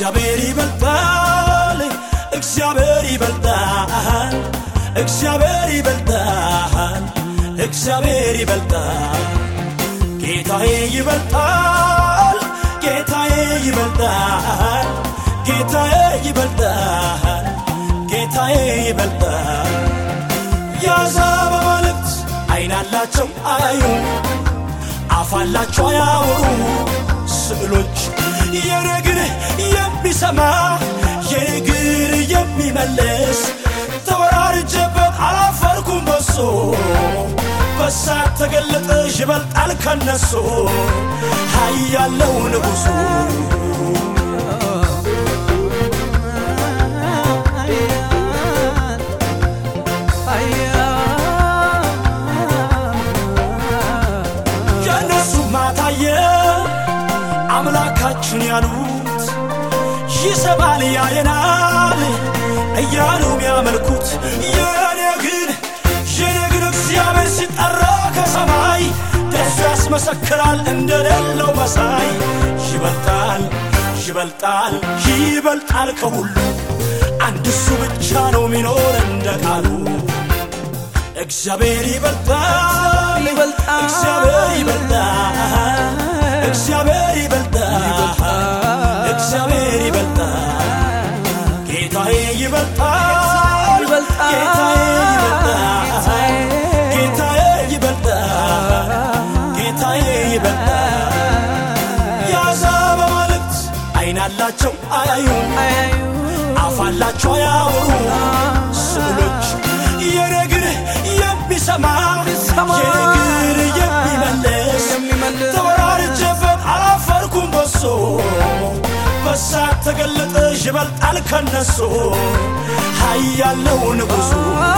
እግዚአብሔር ይበልጣል እግዚአብሔር ይበልጣል እግዚአብሔር ይበልጣል እግዚአብሔር ይበልጣል ጌታዬ ይበልጣል ጌታዬ ይበልጣል ጌታዬ ይበልጣል ጌታዬ ይበልጣል የአሕዛብ አማልክት ዓይን አላቸው አያዩ አፍ አላቸው አያወሩ ስዕሎች የነግር የሚሰማ የነግር የሚመልስ ተወራርጀበት አላፈርኩም በሶ በሳት ተገለጠ ይበልጣል ከነሱ ኃያለው ንጉሡ የእነሱ ማታየ አምላካችን ያሉት ይሰማል ያየናል እያሉ የሚያመልኩት የኔ ግን የኔ ግን እግዚአብሔር ሲጠራ ከሰማይ ደሱ ያስመሰክራል እንደሌለው መሳይ ይበልጣል ይበልጣል ይበልጣል ከሁሉ አንድ እሱ ብቻ ነው ሚኖር እንደ ቃሉ እግዚአብሔር ይበልጣል ይበልጣል እግዚአብሔር ይበልጣል እግዚአብሔር ይበልጣል እግዚአብሔር ይበልጣል ጌታዬ ይበልጣል ይበልጣል ጌታዬ ይበልጣል ጌታዬ ይበልጣል ጌታዬ ይበልጣል የአሕዛብ አማልክት ዓይን አላቸው አያዩም አፍ አላቸው አያወሩ ስዕሎች የነግር የሚሰማ የሚሰማ የነግር የሚመልስ የሚመልስ ተወራርጀበት አላፈርኩም በሶ በሳት ተገለጠ ይበልጣል ከነሱ ኃያለው ንጉሡ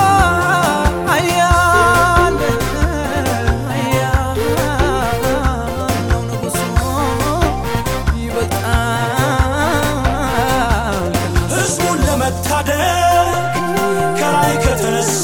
ሕዝቡን ለመታደግ ከላይ ከተነሳ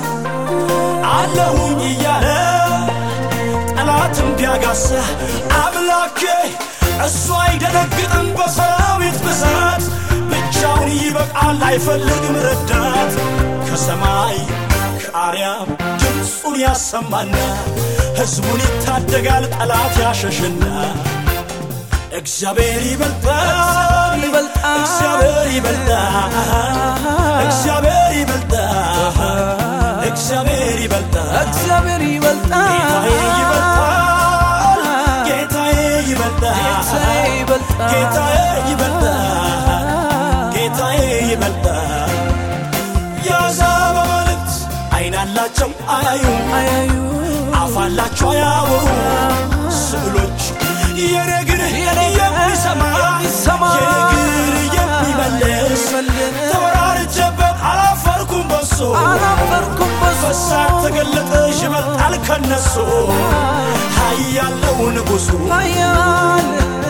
አለሁኝ እያለ ጠላትም ቢያጋሳ አምላኬ እሱ አይደነግጥም በሰራዊት ብዛት ብቻውን ይበቃል አይፈልግም ረዳት ከሰማይ ከአርያም ድምፁን ያሰማና ሕዝቡን ይታደጋል ጠላት ያሸሽና እግዚአብሔር ይበልጣል ይበልጣል እግዚአብሔር ይበልጣል እግዚአብሔር ይበልጣል እግዚአብሔር ይበልጣል እግዚአብሔር ጌታዬ ይበልጣል ይበልጣል ጌታዬ ይበልጣል ጌታዬ ይበልጣል ጌታዬ ይበልጣል የአሕዛብ አማልክት ዓይን አላቸው አያዩም አያዩ አፍ አላቸው አያወሩ ስዕሎች የነግር የሚሰማ የሚሰማ የነግር የሚመልስ ተወራርጀበት አላፈርኩም በሶ አላፈርኩም በሱ በሳት ተገለጠ ይበልጣል ከነሱ ኃያለው ንጉሡ ኃያል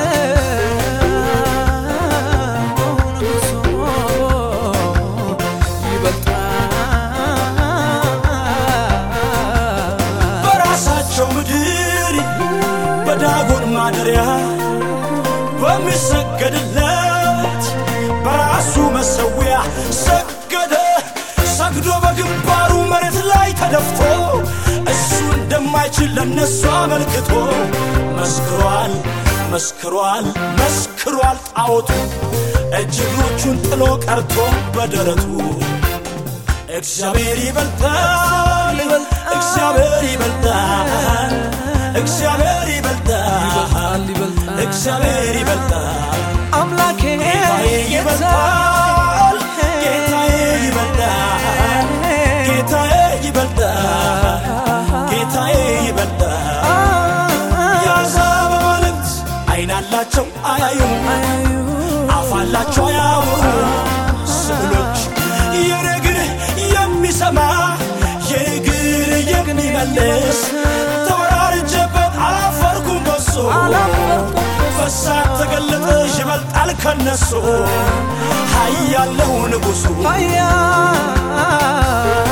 ንጉሡ ይበልጣል በራሳቸው ምድር በዳጎን ማደሪያ በሚሰገድለት በራሱ መሰዊያ ሰገደ ሰግዶ በግንባሩ መሬት ላይ ተደፍቶ እሱ እንደማይችል ለነሱ አመልክቶ መስክሯል መስክሯል መስክሯል ጣዖቱ እጅ እግሮቹን ጥሎ ቀርቶ በደረቱ እግዚአብሔር ይበልጣል ይበልጣል እግዚአብሔር ይበልጣል እግዚአብሔር ይበልጣል ይበልጣል እግዚአብሔር ይበልጣል አምላኬ ጌታዬ ይበልጣል ጌታዬ ይበልጣል ጌታዬ ይበልጣል ጌታዬ ይበልጣል የአሕዛብ አማልክት ዓይን አላቸው አያዩም አፍ አላቸው አያወሩ ስዕሎች የነግር የሚሰማ የነግር የሚመልስ ተወራርጀበት አላፈርኩም በሶ በሳት ተገለጠ ይበልጣል ከነሱ ኃያለው ንጉሡ ኃያል